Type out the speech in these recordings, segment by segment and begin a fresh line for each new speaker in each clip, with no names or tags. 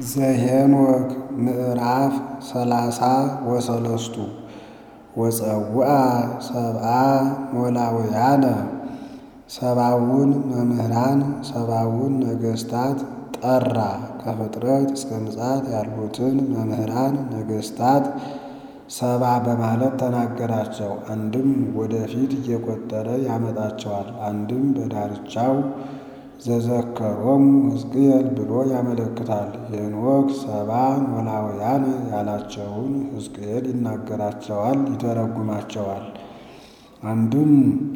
ዘኄንወክ ምዕራፍ ሰላሳ ወሰለስቱ ወጸውዐ ሰብአ ኖላውያነ ሰብአውን መምህራን ሰብአውን ነገሥታት ጠራ። ከፍጥረት እስከ ምጽአት ያሉትን መምህራን ነገሥታት ሰባ በማለት ተናገራቸው። አንድም ወደፊት እየቆጠረ ያመጣቸዋል። አንድም በዳርቻው ዘዘከሮሙ ሕዝቅኤል ብሎ ያመለክታል። ሄኖክ ሰባ ኖላውያን ያላቸውን ሕዝቅኤል ይናገራቸዋል፣ ይተረጉማቸዋል። አንድም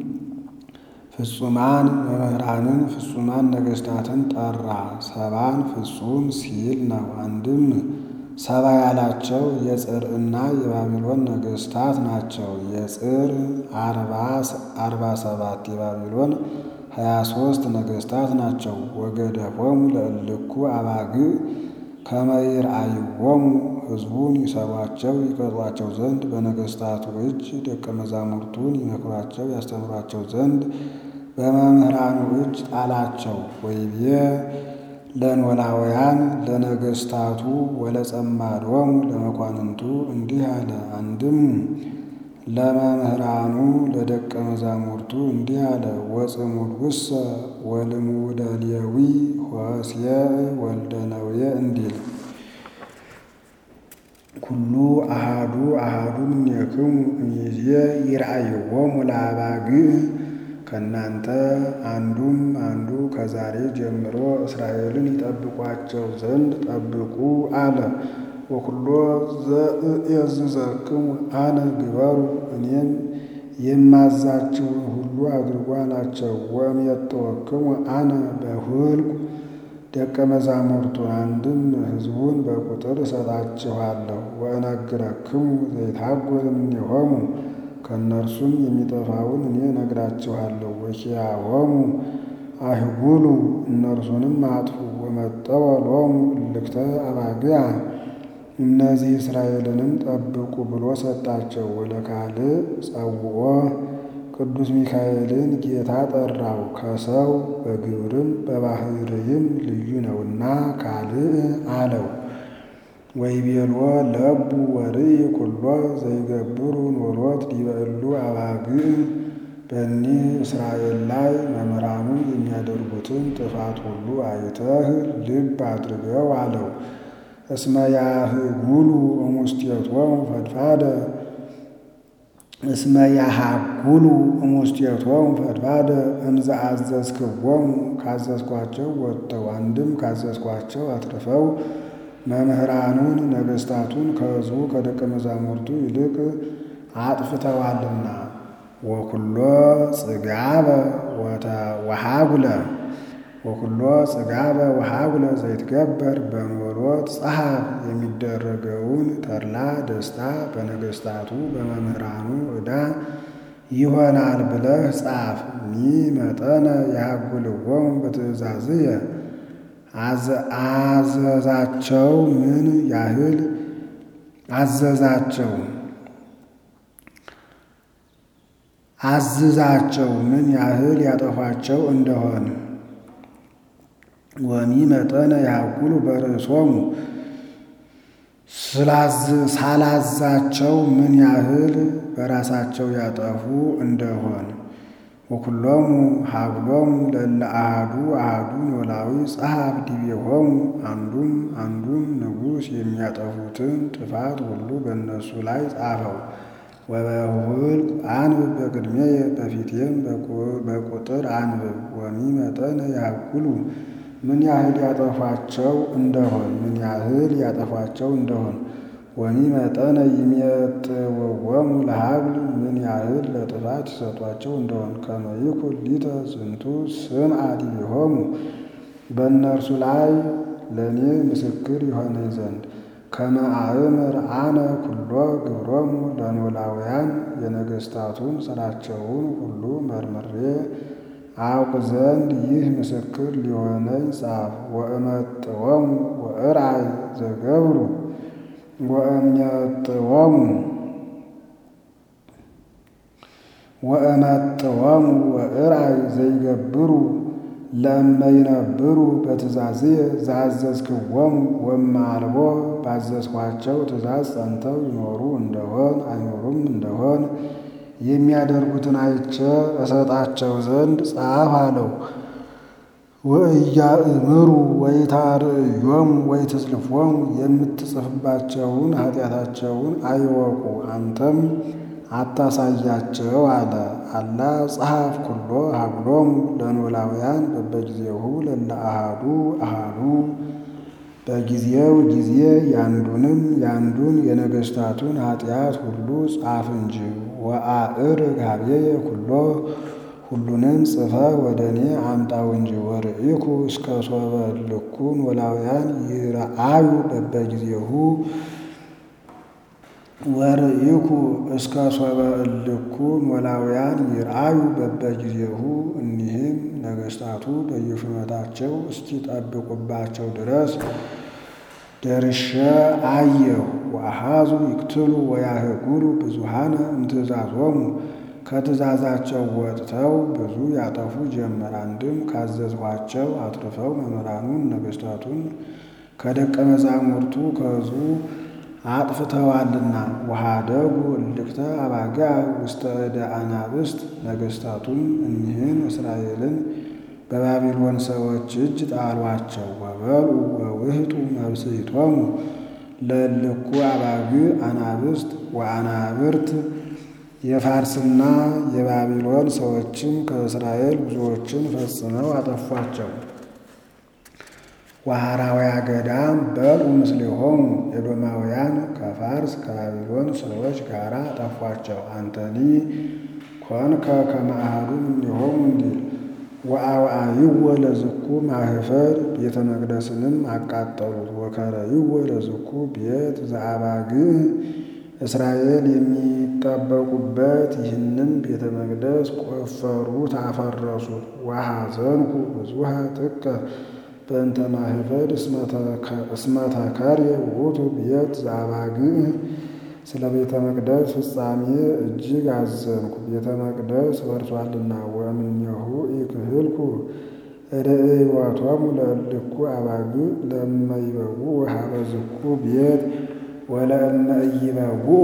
ፍጹማን መምህራንን ፍጹማን ነገሥታትን ጠራ። ሰባን ፍጹም ሲል ነው። አንድም ሰባ ያላቸው የጽርዕና የባቢሎን ነገሥታት ናቸው። የጽር አርባ ሰባት የባቢሎን ሀያ ሦስት ነገሥታት ናቸው። ወገደፎሙ ለእልኩ አባግዕ ከመ ይርአይዎሙ ሕዝቡን ይሰሯቸው ይቀጧቸው ዘንድ በነገሥታቱ እጅ ደቀ መዛሙርቱን ይመክሯቸው ያስተምሯቸው ዘንድ በመምህራኑ እጅ ጣላቸው። ወይቤ ለኖላውያን ለነገሥታቱ ወለጸማዶሙ ለመኳንንቱ እንዲህ አለ። አንድም ለመምህራኑ ለደቀ መዛሙርቱ እንዲህ አለ። ወጽሙድውሰ ወልሙደ ሌዊ ሆሴዕ ወልደ ነዌ እንዲል ኩሉ አሃዱ አሃዱ እምኔክሙ እምይእዜ ይርአይዎሙ ለአባግዕ ከእናንተ አንዱም አንዱ ከዛሬ ጀምሮ እስራኤልን ይጠብቋቸው ዘንድ ጠብቁ አለ። ወኩሎ ዘእዔዝዘክሙ አነ ግበሩ እኔም የማዛችሁን ሁሉ አድርጉ አላቸው። ወእሜጥወክሙ አነ በሁልቁ ደቀ መዛሙርቱን አንድም ሕዝቡን በቁጥር እሰጣችኋለሁ። ወእነግረክሙ ዘይትሐጐል እምኔሆሙ ከእነርሱም የሚጠፋውን እኔ እነግራችኋለሁ። ወኪያሆሙ አህጉሉ እነርሱንም አጥፉ። ወመጠወ ሎሙ እልክተ አባግዓ እነዚህ እስራኤልንም ጠብቁ ብሎ ሰጣቸው። ወለካልእ ጸውዖ ቅዱስ ሚካኤልን ጌታ ጠራው። ከሰው በግብርም በባሕርይም ልዩ ነውና ካልእ አለው። ወይቤልዎ ለቡ ወርኢ ኩሎ ዘይገብሩ ኖሎት ዲበ እሉ አባግዕ በእኒህ እስራኤል ላይ መምህራኑ የሚያደርጉትን ጥፋት ሁሉ አይተህ ልብ አድርገው አለው። እስመ ያህጉሉ እሙስቴቶሙ ፈድፋደ እስመ ያሃጉሉ እሙስቴቶሙ ፈድፋደ እምዘ አዘዝክዎሙ ካዘዝኳቸው ወጥተው አንድም ካዘዝኳቸው አትርፈው መምህራኑን ነገሥታቱን ከሕዝቡ ከደቀ መዛሙርቱ ይልቅ አጥፍተዋልና። ወኩሎ ጽጋበ ወሃጉለ ወኩሎ ጽጋበ ወሃጉለ ዘይትገበር በኖሎት ጸሐፍ የሚደረገውን ተድላ ደስታ በነገሥታቱ በመምህራኑ ዕዳ ይሆናል ብለህ ጻፍ። ሚ መጠነ ያሃጉልዎሙ በትእዛዝየ አዘዛቸው ምን ያህል አዘዛቸው አዝዛቸው ምን ያህል ያጠፏቸው እንደሆን ወሚ መጠነ ያሃጉሉ በርእሶሙ ሳላዛቸው ምን ያህል በራሳቸው ያጠፉ እንደሆን ወኩሎሙ ሀብሎሙ ለእለ አሐዱ አሐዱ ኖላዊ ጸሐፍ ዲቤሆሙ አንዱም አንዱም ንጉሥ የሚያጠፉትን ጥፋት ሁሉ በእነሱ ላይ ጻፈው። ወበሁልቅ አንብብ በቅድሜየ በፊቴም በቁጥር አንብብ። ወሚ መጠነ ያሃጉሉ ምን ያህል ያጠፏቸው እንደሆን ምን ያህል ያጠፏቸው እንደሆን ወሚ መጠነ ይሜጥውዎሙ ለሀብል ምን ያህል ለጥፋት ይሰጧቸው እንደሆን ከመ ይኩን ሊተ ዝንቱ ስምዐ ዲቤሆሙ በእነርሱ ላይ ለእኔ ምስክር ይሆነኝ ዘንድ ከመ አእምር አነ ኩሎ ግብሮሙ ለኖላውያን የነገሥታቱን ሥራቸውን ሁሉ መርምሬ አውቅ ዘንድ ይህ ምስክር ሊሆነኝ ጻፍ። ወእመጥወሙ ወእርአይ ዘገብሩ ወእምየጥወሙ ወእመጥወሙ ወእርአይ ዘይገብሩ ለእመይነብሩ በትእዛዝየ ዘአዘዝክዎሙ ወእምአልቦ ባዘዝኋቸው ትእዛዝ ጸንተው ይኖሩ እንደሆን አይኖሩም እንደሆን የሚያደርጉትን አይቼ እሰጣቸው ዘንድ ጻፍ አለው። ወእያእምሩ ወይታርእዮሙ ወይትጽልፎሙ የምትጽፍባቸውን ኃጢአታቸውን አይወቁ አንተም አታሳያቸው አለ። አላ ጸሐፍ ኩሎ ሀብሎሙ ለኖላውያን በበጊዜሁ ለለ አሃዱ አሃዱ በጊዜው ጊዜ ያንዱንም ያንዱን የነገሥታቱን ኃጢአት ሁሉ ጻፍ እንጂ ወአዕር ጋብየ ኩሎ ሁሉንም ጽፈ ወደ እኔ አምጣው እንጂ ወርኢኩ እስከ ሶበ እልኩ ኖላውያን ይረአዩ በበጊዜሁ ወርኢኩ እስከ ሶበ እልኩ ኖላውያን ይርአዩ በበጊዜሁ እኒህም ነገሥታቱ በየሹመታቸው እስኪጠብቁባቸው ድረስ ደርሼ አየሁ። ወአሃዙ ይቅትሉ ወያህጉሉ ብዙሃነ እምትእዛዞሙ ከትእዛዛቸው ወጥተው ብዙ ያጠፉ ጀመር። አንድም ካዘዝኋቸው አትርፈው መምህራኑን ነገሥታቱን ከደቀ መዛሙርቱ ከሕዝቡ አጥፍተዋልና። ወኀደጉ እልክተ አባጋ ውስተ እደ አናብስት ነገሥታቱም እኒህን እስራኤልን በባቢሎን ሰዎች እጅ ጣሏቸው። ወበልዑ ወውህጡ መብስዕቶሙ ለእልኩ አባግ አናብስት ወአናብርት የፋርስና የባቢሎን ሰዎችም ከእስራኤል ብዙዎችን ፈጽመው አጠፏቸው። ወሐራውያ ገዳም በልዑ ምስሌሆሙ ኤዶማውያን ከፋርስ ከባቢሎን ሰዎች ጋር አጠፏቸው። አንተኒ ኮንከ ከመ አሐዱ እምኔሆሙ እንዲል ወአውዓይዎ ለዝኩ ማህፈር ቤተ መቅደስንም አቃጠሉት። ወከረይዎ ለዝኩ ቤት ዘአባግዕ እስራኤል የሚጠበቁበት ይህንም ቤተ መቅደስ ቆፈሩት፣ አፈረሱት። ወሐዘንኩ ብዙሃ ጥቀ በእንተ ማህፈድ እስመተከርየ ውእቱ ቤት ዘአባግዕ ስለ ቤተ መቅደስ ፍጻሜ እጅግ አዘንኩ፣ ቤተ መቅደስ ፈርሷልና። ወእምኔሁ ኢክህልኩ ርእዮቶሙ ለእልኩ አባግዕ ለእመ ይበውዑ ሀበ ዝኩ ቤት ወለእመ ኢይበውዑ።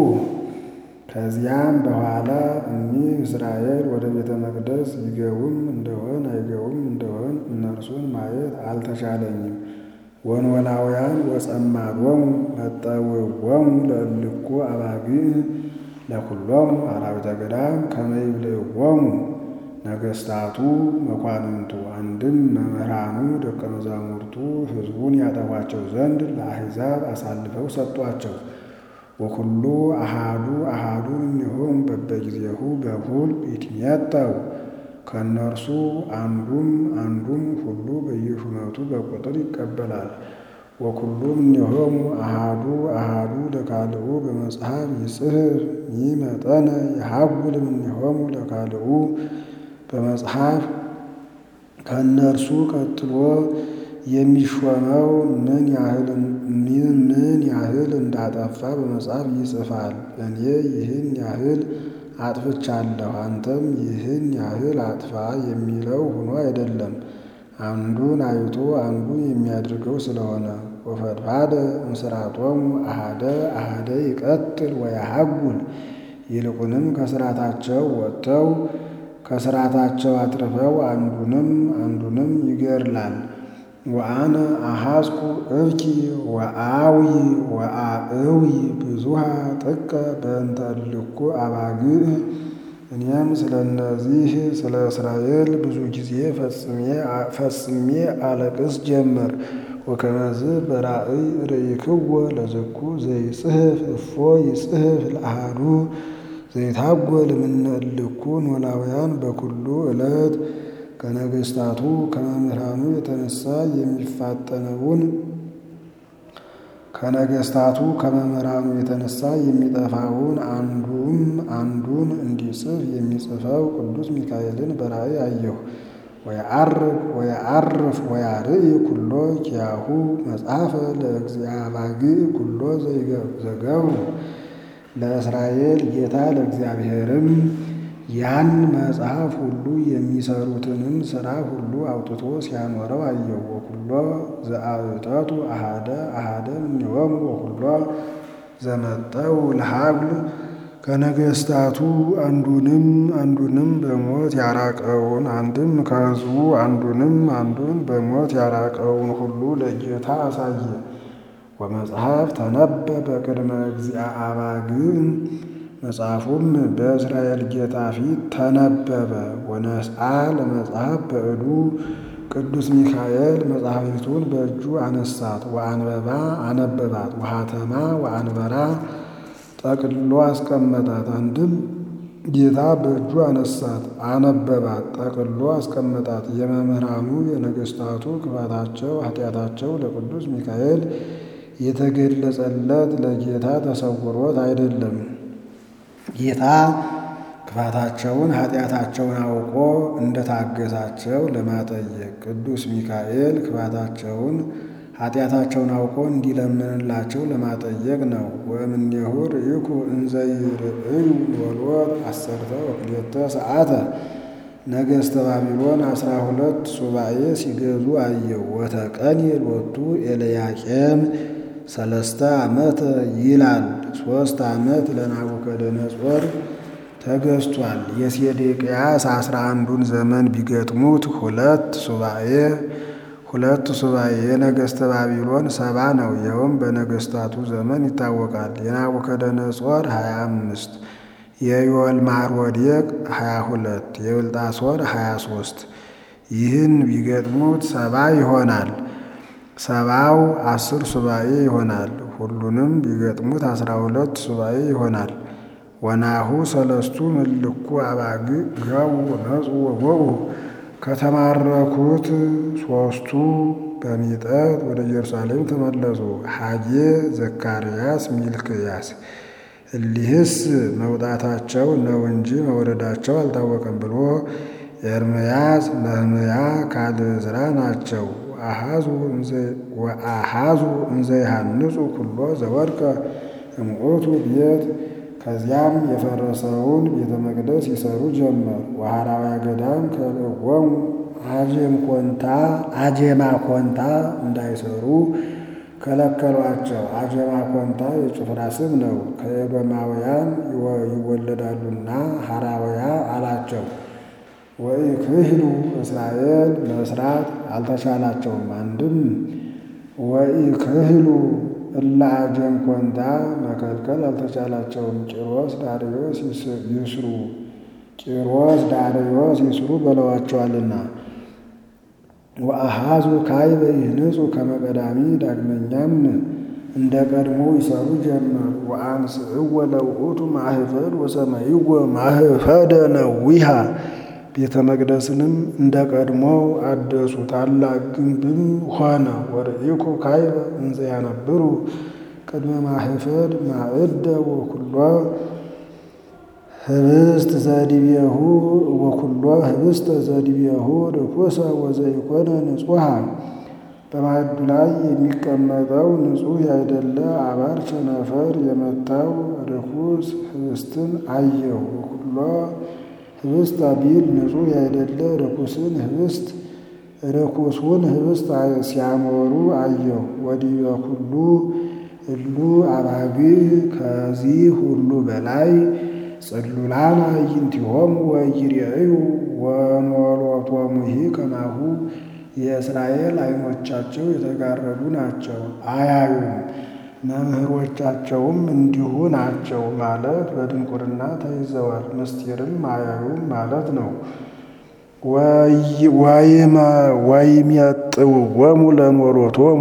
ከዚያም በኋላ እኒህ እስራኤል ወደ ቤተ መቅደስ ይገቡም እንደሆን አይገቡም እንደሆን እነርሱን ማየት አልተቻለኝም። ወኖላውያን ወጸማዶሙ መጠውዎሙ ለእልኩ አባግዕ ለኩሎሙ አራዊተ ገዳም ከመ ይብልዕዎሙ ነገሥታቱ መኳንንቱ፣ አንድም መምህራኑ ደቀ መዛሙርቱ ሕዝቡን ያጠፏቸው ዘንድ ለአሕዛብ አሳልፈው ሰጧቸው። ወኩሉ አሃዱ አሃዱ እምኔሆሙ በበጊዜሁ በኩል ይትሜጠው ከእነርሱ አንዱም አንዱም ሁሉ በየሹመቱ በቁጥር ይቀበላል። ወኩሉ እምኔሆሙ አሃዱ አሃዱ ለካልኡ በመጽሐፍ ይጽሕፍ ይመጠነ የሀጉል እምኔሆሙ ለካልኡ በመጽሐፍ ከእነርሱ ቀጥሎ የሚሾመው ምን ያህል ምን ያህል እንዳጠፋ በመጽሐፍ ይጽፋል። እኔ ይህን ያህል አጥፍቻለሁ አንተም ይህን ያህል አጥፋ የሚለው ሆኖ አይደለም፣ አንዱን አይቶ አንዱን የሚያደርገው ስለሆነ። ወፈድፋደ እምስራቶሙ አሃደ አሃደ ይቀትል ወያሀጉል ይልቁንም ከስራታቸው ወጥተው ከስራታቸው አትርፈው አንዱንም አንዱንም ይገድላል። ወአነ አሐዝኩ እብኪ ወአዊ ወአእዊ ብዙሃ ጥቀ በእንተ እልኩ አባግዕ እኔም ስለ እነዚህ ስለ እስራኤል ብዙ ጊዜ ፈጽሜ አለቅስ ጀመር። ወከመዝ በራእይ ርኢክዎ ለዝኩ ዘይጽሕፍ እፎ ይጽሕፍ ለአሐዱ ዘይታጎል እምነ እልኩ ኖላውያን በኩሉ ዕለት ከነገሥታቱ ከመምህራኑ የተነሳ የሚፋጠነውን ከነገሥታቱ ከመምህራኑ የተነሳ የሚጠፋውን አንዱም አንዱን እንዲጽፍ የሚጽፈው ቅዱስ ሚካኤልን በራእይ አየሁ። ወየዐርግ ወየዐርፍ ወያርኢ ኩሎ ኪያሁ መጽሐፈ ለእግዚአባግዕ ኩሎ ዘገብሩ ለእስራኤል ጌታ ለእግዚአብሔርም ያን መጽሐፍ ሁሉ የሚሰሩትንም ሥራ ሁሉ አውጥቶ ሲያኖረው አየው። ወኩሎ ዘአብጠቱ አሃደ አሃደ እምኔሆሙ ወኩሎ ዘመጠው ለሀብል ከነገሥታቱ አንዱንም አንዱንም በሞት ያራቀውን አንድም ከሕዝቡ አንዱንም አንዱን በሞት ያራቀውን ሁሉ ለጌታ አሳየ። ወመጽሐፍ ተነበበ ቅድመ እግዚአ አባግዕ መጽሐፉም በእስራኤል ጌታ ፊት ተነበበ። ወነስአ ለመጽሐፍ በእዱ ቅዱስ ሚካኤል መጽሐፊቱን በእጁ አነሳት። ወአንበባ አነበባት። ወሐተማ ወአንበራ ጠቅልሎ አስቀመጣት። አንድም ጌታ በእጁ አነሳት፣ አነበባት፣ ጠቅልሎ አስቀመጣት። የመምህራኑ የነገሥታቱ ክፋታቸው ኃጢአታቸው ለቅዱስ ሚካኤል የተገለጸለት ለጌታ ተሰውሮት አይደለም። ጌታ ክፋታቸውን ኃጢአታቸውን አውቆ እንደታገሳቸው ለማጠየቅ ቅዱስ ሚካኤል ክፋታቸውን ኃጢአታቸውን አውቆ እንዲለምንላቸው ለማጠየቅ ነው። ወእምኔሁ ርኢኩ እንዘ ይርእዩ ሎሎት አሰርተ ወክልኤተ ሰዓተ ነገሥተ ባቢሎን አስራ ሁለት ሱባኤ ሲገዙ አየው። ወተቀንየ ሎቱ ኤልያቄም ሰለስተ ዓመት ይላል። ሦስት ዓመት ለናቡከደነጾር ተገዝቷል። የሴዴቅያስ አስራ አንዱን ዘመን ቢገጥሙት ሁለት ሱባኤ ሁለት ሱባኤ የነገሥተ ባቢሎን ሰባ ነው። ይኸውም በነገሥታቱ ዘመን ይታወቃል። የናቡከደነጾር ሀያ አምስት የዮልማሮዴቅ ሀያ ሁለት የብልጣሶር ሀያ ሦስት ይህን ቢገጥሙት ሰባ ይሆናል። ሰባው አስር ሱባኤ ይሆናል። ሁሉንም ቢገጥሙት አስራ ሁለት ሱባኤ ይሆናል። ወናሁ ሰለስቱ ምልኩ አባግዕ ገቡ ነጹ ወቦኡ ከተማረኩት ሦስቱ በሚጠት ወደ ኢየሩሳሌም ተመለሱ። ሐጌ፣ ዘካርያስ፣ ሚልክያስ እሊህስ መውጣታቸው ነው እንጂ መውረዳቸው አልታወቀም ብሎ ኤርምያስ፣ ነህምያ፣ ካልዕዝራ ናቸው። ወአሃዙ እንዘ ይሃንጹ ኩሎ ዘወድቀ እምዑቱ ቤት ከዚያም የፈረሰውን ቤተ መቅደስ ይሰሩ ጀመር። ወሐራውያ ገዳም ከልእዎሙ አጄም ኮንታ አጄማ ኮንታ እንዳይሰሩ ከለከሏቸው። አጀማ ኮንታ የጭፍራ ስም ነው። ከኤዶማውያን ይወለዳሉና ሐራውያ አላቸው። ወኢክህሉ እስራኤል መስራት አልተቻላቸውም። አንድም ወኢክህሉ እለ አጀም ኮንታ መከልከል አልተቻላቸውም። ቂሮስ ዳርዮስ ይስሩ ቂሮስ ዳርዮስ ይስሩ በለዋቸዋልና። ወአሃዙ ካዕበ ይህንጹ ከመ ቀዳሚ ዳግመኛም እንደ ቀድሞ ይሰሩ ጀመር። ወአንስእዎ ለውእቱ ማህፈድ ወሰመይዎ ማህፈደ ነዊሃ ቤተ መቅደስንም እንደ ቀድሞ አደሱ፣ ታላቅ ግንብም ሆነ። ወርኢኩ ካዕበ እንዘ ያነብሩ ቅድመ ማህፈድ ማዕደ ወኩሎ ህብስት ዘዲቤሁ ወኩሎ ህብስተ ዘዲቤሁ ርኩሰ ወዘኢኮነ ንጹሐ በማዕዱ ላይ የሚቀመጠው ንጹሕ ያይደለ አባር ቸነፈር የመታው ርኩስ ህብስትን አየሁ። ወኩሎ ህብስት አቢል ንጹሕ ያይደለ ርኩስን ህብስት ርኩሱን ህብስት ሲያሞሩ አየሁ። ወዲበ ኩሉ እሉ አባግዕ ከዚህ ሁሉ በላይ ጽሉላን አዕይንቲሆሙ ወኢይሬዩ ወኖሎቶሙሂ ከማሁ የእስራኤል ዓይኖቻቸው የተጋረዱ ናቸው፣ አያዩም። መምህሮቻቸውም እንዲሁ ናቸው ማለት በድንቁርና ተይዘዋል፣ ምስጢርም አያዩም ማለት ነው። ወይሜጥውዎሙ ለኖሎቶሙ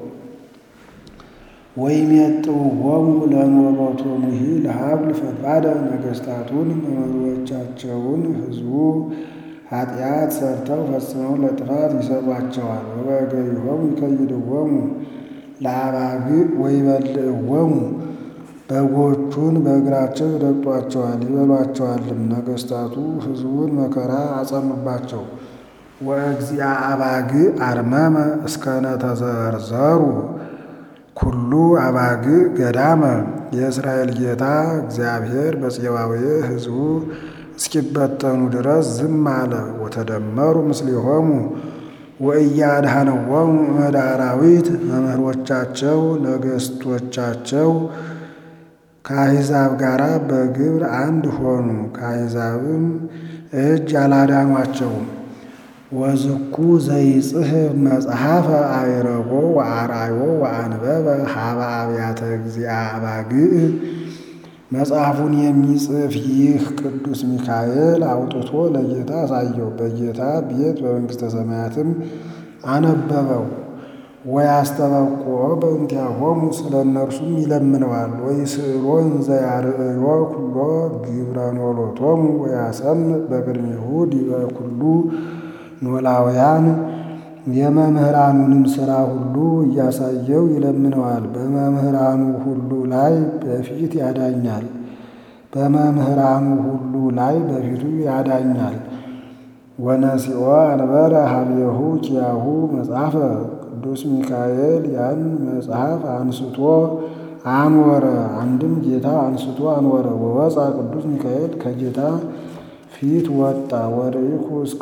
ወይሜጥውዎሙ ለኖሎቶሙሂ ለሀብል ፈድፋደ ነገሥታቱን መምህሮቻቸውን ሕዝቡ ኃጢአት ሰርተው ፈጽመው ለጥፋት ይሰጧቸዋል። ወበእገሪሆሙ ይከይድዎሙ ለአባግዕ ወይበልዕዎሙ በጎቹን በእግራቸው ይረግጧቸዋል ይበሏቸዋልም። ነገሥታቱ ሕዝቡን መከራ አጸኑባቸው። ወእግዚአ አባግዕ አርመመ እስከነ ተዘርዘሩ ኩሉ አባግዕ ገዳመ የእስራኤል ጌታ እግዚአብሔር በጽባዌ ሕዝቡ እስኪበተኑ ድረስ ዝም አለ። ወተደመሩ ምስሌሆሙ ወእያድኀነዎሙ እምእደ አራዊት መምህሮቻቸው ነገሥቶቻቸው ከአሕዛብ ጋር በግብር አንድ ሆኑ። ከአሕዛብም እጅ አላዳኗቸውም። ወዝኩ ዘይጽሕፍ መጽሐፈ አዕረጎ ወአርአዮ ወአንበበ ሀበ አብያተ እግዚአ አባግዕ መጽሐፉን የሚጽፍ ይህ ቅዱስ ሚካኤል አውጥቶ ለጌታ አሳየው። በጌታ ቤት በመንግሥተ ሰማያትም አነበበው። ወያስተበቁዖ በእንቲአሆሙ ስለ እነርሱም ይለምነዋል። ወይስእሎን ዘያርእዮ ኩሎ ግብረ ኖሎቶሙ ወያሰምዕ በቅድሜሁ ዲበ ኩሉ ኖላውያን የመምህራኑንም ሥራ ሁሉ እያሳየው ይለምነዋል። በመምህራኑ ሁሉ ላይ በፊት ያዳኛል። በመምህራኑ ሁሉ ላይ በፊቱ ያዳኛል። ወነሲኦ አንበረ ሀቤሁ ኪያሁ መጽሐፈ ቅዱስ ሚካኤል ያን መጽሐፍ አንስቶ አንወረ። አንድም ጌታ አንስቶ አንወረ። ወወፃ ቅዱስ ሚካኤል ከጌታ ፊት ወጣ። ወርኢኩ እስከ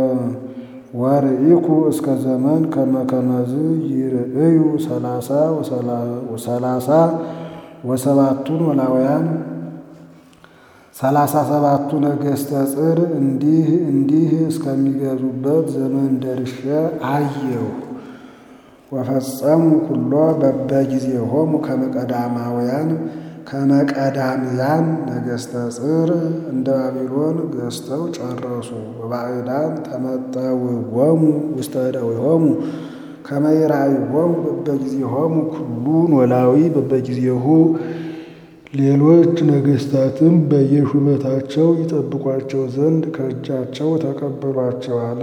ወርኢኩ እስከ ዘመን ከመከመዝ ይርእዩ ሰላሳ ወሰላሳ ወሰባቱን ኖላውያን ሰላሳ ሰባቱ ነገሥተ ጽር እንዲህ እንዲህ እስከሚገዙበት ዘመን ደርሼ አየሁ። ወፈጸሙ ኩሎ በበጊዜሆሙ ከመቀዳማውያን ከመቀዳምያን ነገሥተ ጽር እንደ ባቢሎን ገዝተው ጨረሱ። ወባዕዳን ተመጠውዎሙ ውስተ እደዊሆሙ ከመ ይራእይዎሙ በበጊዜሆሙ ኩሉ ኖላዊ በበጊዜሁ ሌሎች ነገሥታትም በየሹመታቸው ይጠብቋቸው ዘንድ ከእጃቸው ተቀበሏቸው አለ።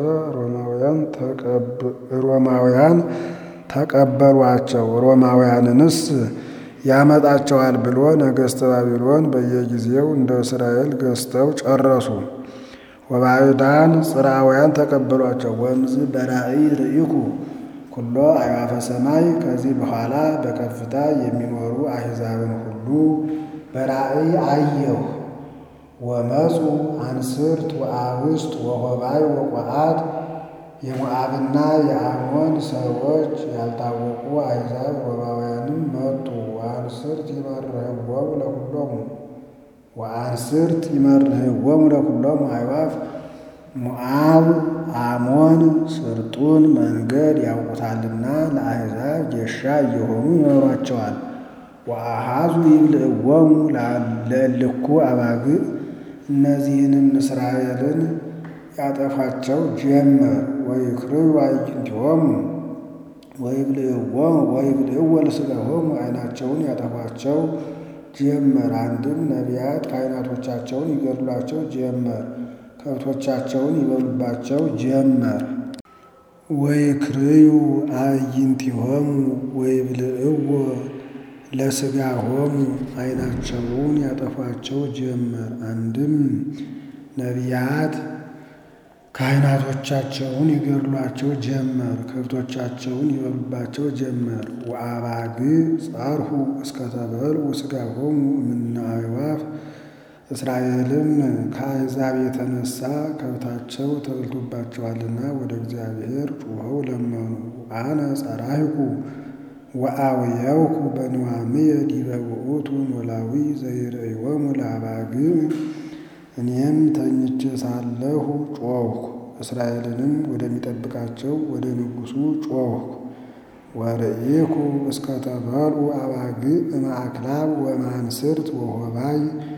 ሮማውያን ተቀበሏቸው። ሮማውያንንስ ያመጣቸዋል ብሎ ነገሥተ ባቢሎን በየጊዜው እንደ እስራኤል ገዝተው ጨረሱ። ወባዕዳን ጽርዓውያን ተቀበሏቸው። ወእምዝ በራእይ ርኢኩ ኩሎ አዕዋፈ ሰማይ ከዚህ በኋላ በከፍታ የሚኖሩ አሕዛብን ሁሉ በራእይ አየሁ። ወመፁ አንስርት ወአብስት ወሆባይ ወቆዓት የሞዓብና የአሞን ሰዎች ያልታወቁ አሕዛብ ሮማውያንም መጡ። ወአንስርት ይመርህዎሙ ለኩሎሙ ወአንስርት ይመርህዎሙ ለኩሎሙ አዕዋፍ ሞዓብ አሞን ስርጡን መንገድ ያውቁታልና ለአሕዛብ ጌሻ እየሆኑ ይኖሯቸዋል። ወአሃዙ ይብልዕዎሙ ለእልኩ አባግዕ እነዚህንም እስራኤልን ያጠፋቸው ጀመር። ወይክርዩ አዕይንቲሆሙ ወይብልዕዎሙ ወይብልዕዎ ለሥጋሆሙ ዓይናቸውን ያጠፏቸው ጀመር። አንድም ነቢያት ካህናቶቻቸውን ይገድሏቸው ጀመር። ከብቶቻቸውን ይበሉባቸው ጀመር። ወይክርዩ አዕይንቲሆሙ ወይብልዕዎ ለሥጋሆሙ ዓይናቸውን ያጠፏቸው ጀመር። አንድም ነቢያት ካህናቶቻቸውን ይገድሏቸው ጀመር። ከብቶቻቸውን ይበሉባቸው ጀመር። ወአባግዕ ጸርሑ እስከተበልዑ ሥጋሆሙ እምነ አዕዋፍ እስራኤልም ከአሕዛብ የተነሳ ከብታቸው ተበልቶባቸዋልና ወደ እግዚአብሔር ጩኸው ለመኑ። አነ ጸራሂኩ ወአውየውኩ በንዋምየ ዲበ ውእቱ ኖላዊ ዘይርእዮሙ ለአባግዕ እኔም ተኝቼ ሳለሁ ጮኽኩ፣ እስራኤልንም ወደሚጠብቃቸው ወደ ንጉሡ ጮኽኩ። ወርኢኩ እስከ ተበልዑ አባግዕ እምአክላብ ወማንስርት ወሆባይ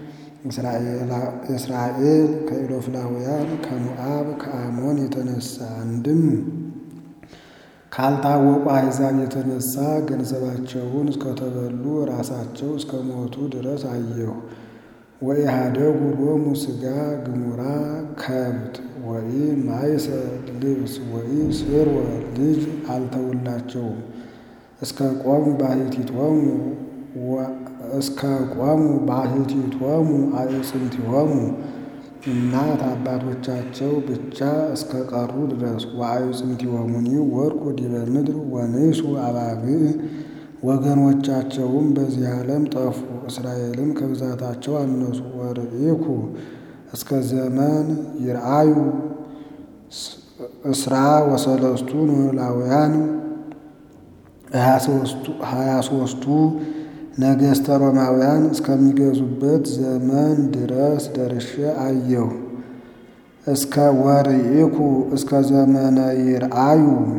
እስራኤል ከኢሎፍላውያን ከሞዓብ ከአሞን የተነሳ አንድም ካልታወቁ አሕዛብ የተነሳ ገንዘባቸውን እስከተበሉ ራሳቸው እስከ ሞቱ ድረስ አየሁ። ወኢሃደጉ ሎሙ ሥጋ ግሙራ ከብት ወኢ ማይሰ ልብስ ወኢ ስርወ ልጅ አልተውላቸውም። እስከ ቆሙ ባሕቲቶሙ እስከ ቆሙ ባሕቲቶሙ አዕጽምቲሆሙ እናት አባቶቻቸው ብቻ እስከ ቀሩ ድረስ ወአዕጽምቲሆሙኒ ወድቁ ዲበ ምድር ወንሱ አባግዕ ወገኖቻቸውም በዚህ ዓለም ጠፉ። እስራኤልም ከብዛታቸው አነሱ። ወርኢኩ እስከ ዘመን ይርአዩ እስራ ወሰለስቱ ኖላውያን ሀያ ሦስቱ ነገሥተ ሮማውያን እስከሚገዙበት ዘመን ድረስ ደርሼ አየሁ። እስከ ወርኢኩ እስከ ዘመነ ይርአዩ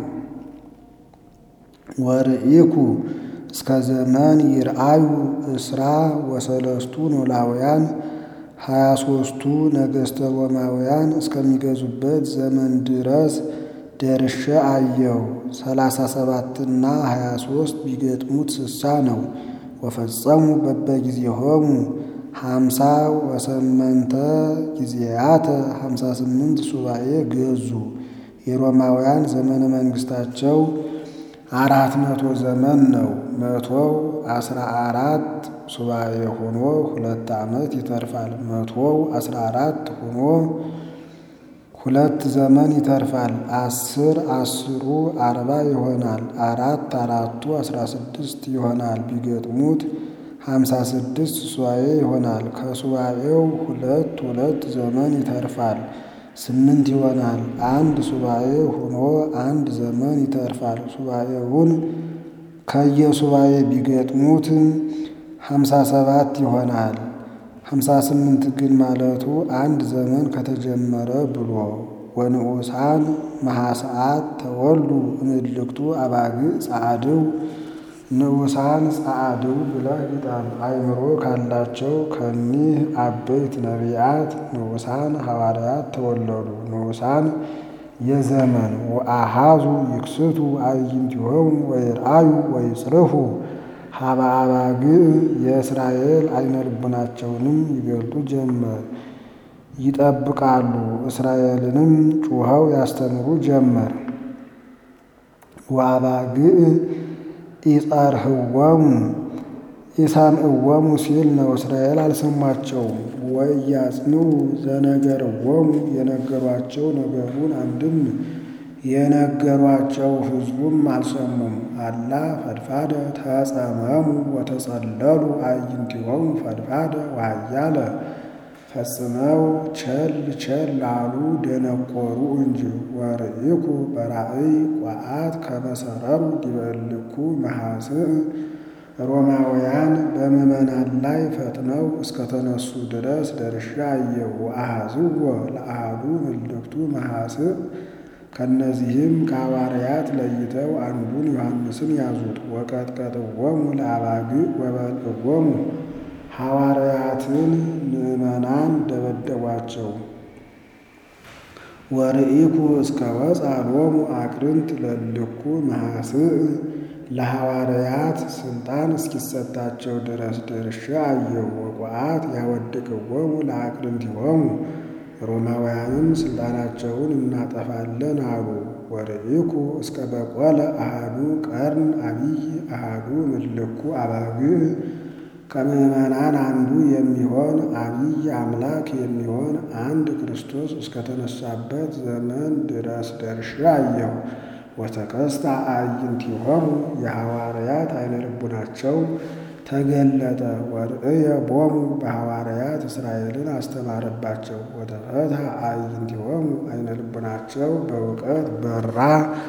ወርኢኩ እስከ ዘመን ይርአዩ እስራ ወሰለስቱ ኖላውያን ሀያ ሦስቱ ነገሥተ ሮማውያን እስከሚገዙበት ዘመን ድረስ ደርሼ አየሁ። ሰላሳ ሰባትና ሀያ ሦስት ቢገጥሙት ስሳ ነው። ወፈጸሙ በበጊዜሆሙ ሀምሳ ወሰመንተ ጊዜያተ ሀምሳ ስምንት ሱባኤ ገዙ። የሮማውያን ዘመነ መንግሥታቸው አራት መቶ ዘመን ነው። መቶው አስራ አራት ሱባኤ ሆኖ ሁለት ዓመት ይተርፋል። መቶው አስራ አራት ሆኖ ሁለት ዘመን ይተርፋል። አስር አስሩ አርባ ይሆናል። አራት አራቱ አስራ ስድስት ይሆናል። ቢገጥሙት ሀምሳ ስድስት ሱባኤ ይሆናል። ከሱባኤው ሁለት ሁለት ዘመን ይተርፋል። ስምንት ይሆናል። አንድ ሱባኤ ሆኖ አንድ ዘመን ይተርፋል። ሱባኤውን ከየሱባኤ ቢገጥሙት ሀምሳ ሰባት ይሆናል። ሀምሳ ስምንት ግን ማለቱ አንድ ዘመን ከተጀመረ ብሎ ወንዑሳን መሐሰዓት ተወሉ እምልክቱ አባግዕ ጸዓድው ንዑሳን ጸዓድው ብለህ ግጠም። አእምሮ ካላቸው ከኒህ አበይት ነቢያት ንዑሳን ሐዋርያት ተወለዱ። ንዑሳን የዘመን ወአሃዙ ይክስቱ አዕይንቲሆሙ ወይርአዩ ወይጽርፉ ሀበ አባግዕ የእስራኤል አይነ ልቡናቸውንም ይገልጡ ጀመር። ይጠብቃሉ እስራኤልንም ጩኸው ያስተምሩ ጀመር። ወአባግዕ ኢጸርህወሙ ኢሰምዕዎሙ ሲል ነው። እስራኤል አልሰሟቸውም። ወኢያጽንዑ ዘነገርዎሙ የነገሯቸው ነገሩን አንድም የነገሯቸው ሕዝቡም አልሰሙም። አላ ፈድፋደ ተጸመሙ ወተጸለሉ አዕይንቲሆሙ ፈድፋደ ወኃያለ ፈጽመው ቸል ቸል አሉ ደነቆሩ እንጂ። ወርኢኩ በራእይ ቋአት ከመሰረሩ ዲበ እልኩ መሐስዕ ሮማውያን በምዕመናን ላይ ፈጥነው እስከተነሱ ድረስ ደርሼ አየሁ። ወአሐዝዎ ለአሐዱ እልክቱ መሐስዕ ከእነዚህም ከሐዋርያት ለይተው አንዱን ዮሐንስን ያዙት። ወቀጥቀጥዎሙ ለአባግዕ ወበልዕዎሙ ሐዋርያትን ምዕመናን ደበደቧቸው። ወርኢኩ እስከ ወፅአ ሎሙ አቅርንት ለእልኩ መሐስዕ ለሐዋርያት ስልጣን እስኪሰጣቸው ድረስ ደርሼ አየሁ። ወቋአት ያወድቅዎሙ ለአቅርንቲሆሙ ሮማውያንም ስልጣናቸውን እናጠፋለን አሉ። ወርኢኩ እስከ በቆለ አሃዱ ቀርን አቢይ አሃዱ እምልኩ አባግዕ ከምዕመናን አንዱ የሚሆን አቢይ አምላክ የሚሆን አንድ ክርስቶስ እስከተነሳበት ዘመን ድረስ ደርሼ አየሁ። ወተከስተ አዕይንቲሆሙ የሐዋርያት አይነ ልቡናቸው ተገለጠ። ወርእየ ቦሙ በሐዋርያት እስራኤልን አስተማረባቸው። ወተፈትሐ አዕይንቲሆሙ አይነ ልቡናቸው በእውቀት በራ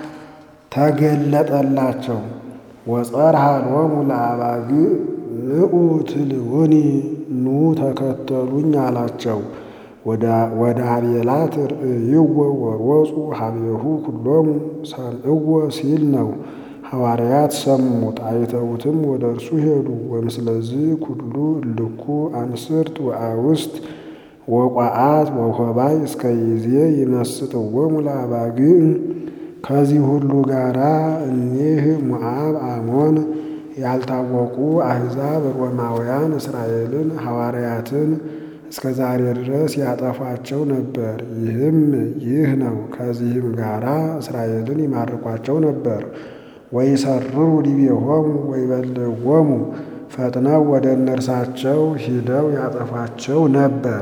ተገለጠላቸው። ወጸርሐ ሎሙ ለአባግዕ ንዑ ትልውኒ ኑ ተከተሉኝ አላቸው። ወደ አቤላት ርእይዎ ወሮፁ ሀቤሁ ኩሎሙ ሰምዕዎ ሲል ነው። ሐዋርያት ሰሙት አይተውትም ወደ እርሱ ሄዱ። ወምስለዚህ ኩሉ እልኩ አንስርት ወአውስት ወቋአት ወሆባይ እስከ ይዜ ይመስጥዎሙ ለአባግዕ ከዚህ ሁሉ ጋራ እኒህ ሞዓብ፣ አሞን ያልታወቁ አሕዛብ ሮማውያን እስራኤልን ሐዋርያትን እስከ ዛሬ ድረስ ያጠፏቸው ነበር። ይህም ይህ ነው። ከዚህም ጋራ እስራኤልን ይማርኳቸው ነበር። ወይሰርሩ ዲቤሆሙ ወይበልዕዎሙ ፈጥነው ወደ እነርሳቸው ሂደው ያጠፏቸው ነበር።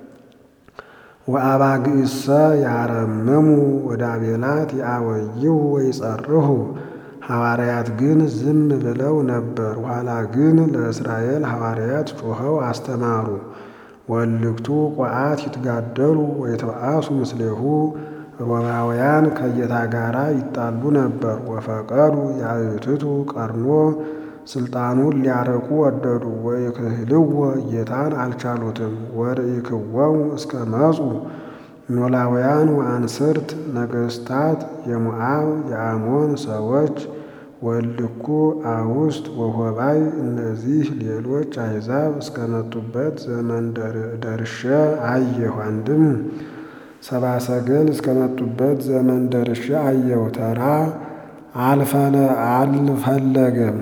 ወአባግዕሰ ያረምሙ ወደ አቤላት ያወይው ወይጸርሁ ሐዋርያት ግን ዝም ብለው ነበር። ኋላ ግን ለእስራኤል ሐዋርያት ጮኸው አስተማሩ። ወልክቱ ቋዓት ይትጋደሉ ወይትበአሱ ምስሌሁ ሮማውያን ከጌታ ጋር ይጣሉ ነበር። ወፈቀዱ ያዩትቱ ቀርኖ ስልጣኑን ሊያረቁ ወደዱ። ወይክህልዎ ጌታን አልቻሉትም። ወርኢክዎሙ እስከ መጹ ኖላውያን ወአንስርት ነገሥታት የሞዓብ የአሞን ሰዎች ወልኩ አውስት ወሆባይ እነዚህ ሌሎች አሕዛብ እስከመጡበት ዘመን ደርሼ አየሁ። አንድም ሰባ ሰገል እስከመጡበት ዘመን ደርሼ አየሁ። ተራ አልፈለገም።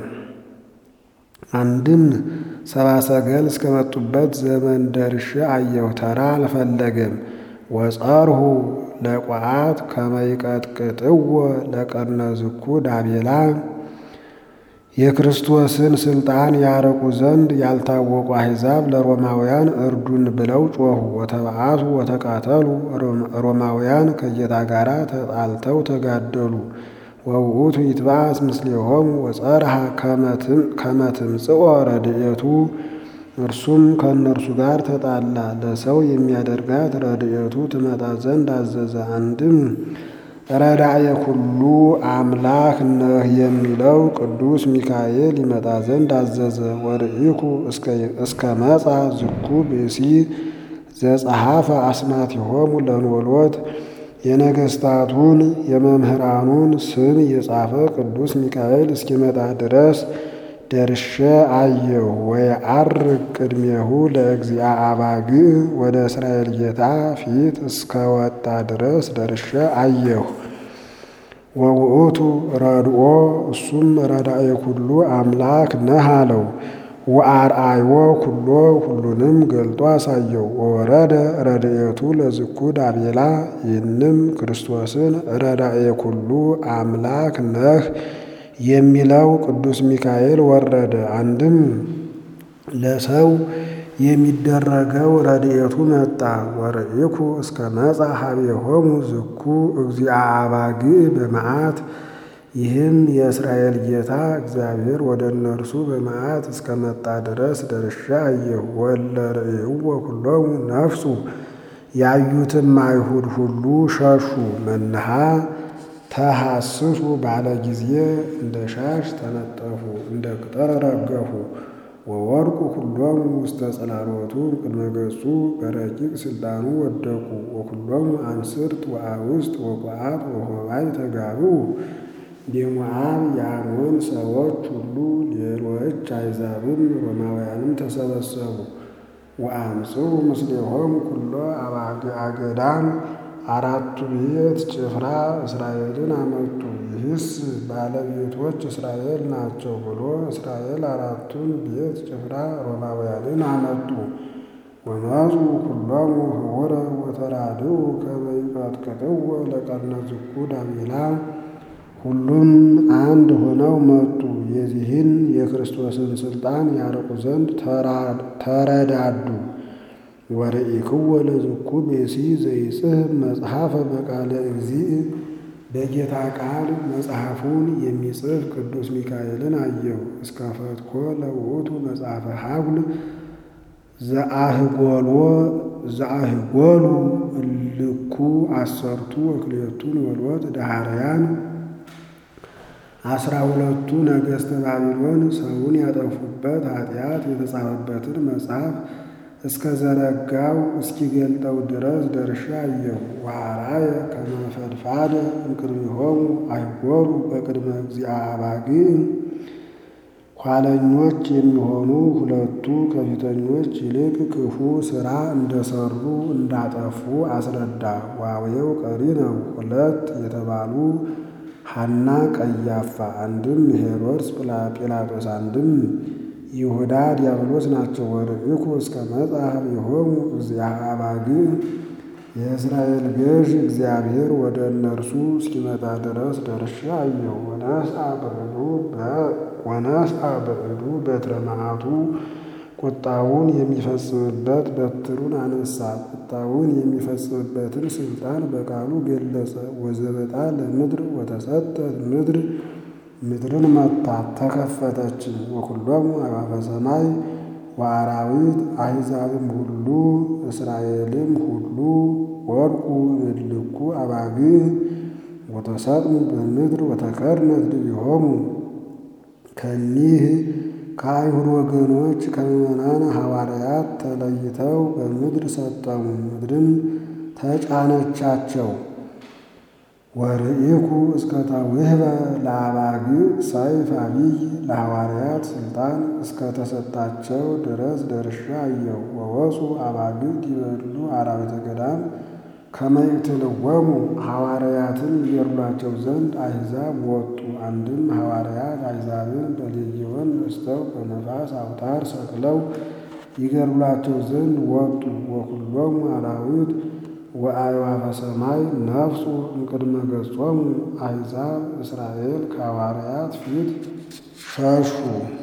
አንድም ሰባ ሰገል እስከመጡበት ዘመን ደርሼ አየሁ። ተራ አልፈለገም። ወጸርሁ ለቋዓት ከመይቀጥቅጥዎ ለቀነዝኩ ዳቤላ የክርስቶስን ስልጣን ያረቁ ዘንድ ያልታወቁ አሕዛብ ለሮማውያን እርዱን ብለው ጮኹ። ወተበአሱ ወተቃተሉ ሮማውያን ከጌታ ጋር ተጣልተው ተጋደሉ። ወውእቱ ይትበአስ ምስሌሆሙ ወጸርሃ ከመ ትምጽኦ ረድኤቱ እርሱም ከእነርሱ ጋር ተጣላ፣ ለሰው የሚያደርጋት ረድኤቱ ትመጣ ዘንድ አዘዘ። አንድም ረዳየ ኩሉ አምላክ ነህ የሚለው ቅዱስ ሚካኤል ይመጣ ዘንድ አዘዘ። ወርኢኩ እስከ መጻ ዝኩ ብእሲ ዘጸሐፈ አስማቲሆሙ ለኖሎት የነገሥታቱን የመምህራኑን ስም የጻፈ ቅዱስ ሚካኤል እስኪመጣ ድረስ ደርሼ አየሁ። ወየዐርግ ቅድሜሁ ለእግዚአ አባግዕ ወደ እስራኤል ጌታ ፊት እስከወጣ ድረስ ደርሼ አየሁ። ወውእቱ ረድኦ እሱም ረዳኤ ኩሉ አምላክ ነህ አለው። ወአርአዮ ኩሎ ሁሉንም ገልጦ አሳየው። ወወረደ ረድኤቱ ለዝኩ ዳቤላ ይህንም ክርስቶስን ረዳኤ ኩሉ አምላክ ነህ የሚለው ቅዱስ ሚካኤል ወረደ። አንድም ለሰው የሚደረገው ረድኤቱ መጣ። ወርኢኩ እስከ መጻ ኀቤሆሙ ዝኩ እግዚአ አባግዕ በመዓት ይህም የእስራኤል ጌታ እግዚአብሔር ወደ እነርሱ በመዓት እስከመጣ ድረስ ደርሼ አየሁ። ወእለ ርእይዎ ኩሎሙ ነፍሱ ያዩትም አይሁድ ሁሉ ሸሹ። መንሃ ተሐስሱ ባለ ጊዜ እንደ ሻሽ ተነጠፉ፣ እንደ ቅጠል ረገፉ። ወወድቁ ኩሎሙ ውስተ ጽላሎቱ ቅድመ ገጹ በረቂቅ ስልጣኑ ወደቁ። ወኩሎሙ አንስርት ወአውስት ወቋዓት ወሆባይ ተጋብኡ የሞዓብ የአሞን ሰዎች ሁሉ ሌሎች አሕዛብም ሮማውያንም ተሰበሰቡ። ወአምጽኡ ምስሌሆሙ ኩሎ አባግዓ ገዳም አራቱ ቤት ጭፍራ እስራኤልን አመጡ። ይህስ ባለቤቶች እስራኤል ናቸው ብሎ እስራኤል አራቱን ቤት ጭፍራ ሮማውያንን አመጡ። ወመፁ ኩሎሙ ህቡረ ወተራድኡ ከመ ይቀጥቅጥዎ ለቀርነዝኩ ዳቤላ ሁሉም አንድ ሆነው መጡ። የዚህን የክርስቶስን ስልጣን ያርቁ ዘንድ ተረዳዱ። ወርኢክዎ ለዝኩ ብእሲ ዘይጽሕፍ መጽሐፈ በቃለ እግዚእ በጌታ ቃል መጽሐፉን የሚጽፍ ቅዱስ ሚካኤልን አየው። እስከ ፈትኮ ለውእቱ መጽሐፈ ሐጉል ዘአህጎሎ ዘአህጎሉ እልኩ አሰርቱ ወክልኤቱን ወልወት ዳሃርያን አስራ ሁለቱ ነገሥተ ባቢሎን ሰውን ያጠፉበት ኃጢአት የተጻፈበትን መጽሐፍ እስከ ዘረጋው እስኪገልጠው ድረስ ደርሼ አየሁ። ወአርአየ ከመ ፈድፋደ እምቅድሚሆሙ አይጎሩ በቅድመ እግዚአ አባግዕ ኋለኞች የሚሆኑ ሁለቱ ከፊተኞች ይልቅ ክፉ ሥራ እንደሰሩ እንዳጠፉ አስረዳ። ዋዌው ቀሪ ነው። ሁለት የተባሉ ሐና ቀያፋ፣ አንድም ሄሮድስ ጲላጦስ፣ አንድም ይሁዳ ዲያብሎስ ናቸው። ወርኢኩ እስከ መጽሐፍ የሆሙ እግዚአ አባግዕ የእስራኤል ገዥ እግዚአብሔር ወደ እነርሱ እስኪመጣ ድረስ ደርሼ አየሁ። ወነስአ በእዱ በትረ መዓቱ ቁጣውን የሚፈጽምበት በትሩን አነሳ። ቁጣውን የሚፈጽምበትን ስልጣን በቃሉ ገለጸ። ወዘበጣ ለምድር ወተሰጠት ምድር ምድርን መታት ተከፈተችም። ወኩሎሙ አዕዋፈ ሰማይ ወአራዊት አሕዛብም ሁሉ እስራኤልም ሁሉ ወድቁ እልኩ አባግዕ ወተሰጥሙ በምድር ወተከድነት ድቢሆሙ ከኒህ ከአይሁድ ወገኖች ከምዕመናን ሐዋርያት ተለይተው በምድር ሰጠሙ፣ ምድርም ተጫነቻቸው። ወርኢኩ እስከ ተውህበ ለአባግዕ ሰይፍ አቢይ ለሐዋርያት ሥልጣን እስከተሰጣቸው ድረስ ደርሻ አየሁ። ወወፁ አባግዕ ዲበሉ አራዊተ ገዳም ከመ ይቅትልዎሙ ሐዋርያትን ይገድሏቸው ዘንድ አሕዛብ ወጡ። አንድም ሐዋርያት አሕዛብን በሌጊዮን ነስተው በነፋስ አውታር ሰቅለው ይገድሏቸው ዘንድ ወጡ። ወኩሎሙ አራዊት ወአዕዋፈ ሰማይ ነፍሱ እምቅድመ ገጾሙ አሕዛብ እስራኤል ከሐዋርያት ፊት ሸሹ።